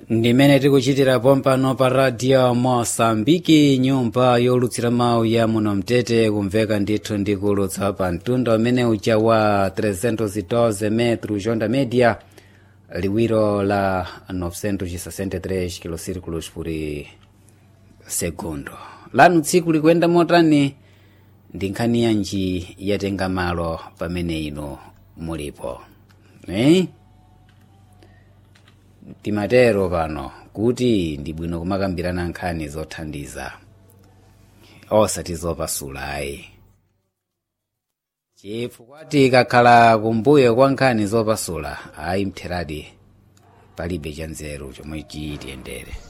ndimene tikuchitira pompano pa radio mosambiki nyumba yolutsira mawu ya muno mtete kumveka ndithu ndikulutsa pa mtunda umene uja wa 312 metro jonda media liwiro la 963 kilosirculos por segundo lanu tsiku likuyenda motani ndi nkhani yanji yatenga malo pamene ino mulipo eh? timatero pano kuti ndi bwino kumakambirana nkhani zothandiza osati zopasula ayi chifukwa tikakhala kumbuyo kwa nkhani zopasula ayi mtheradi palibe chanzeru chomwe chitiyendere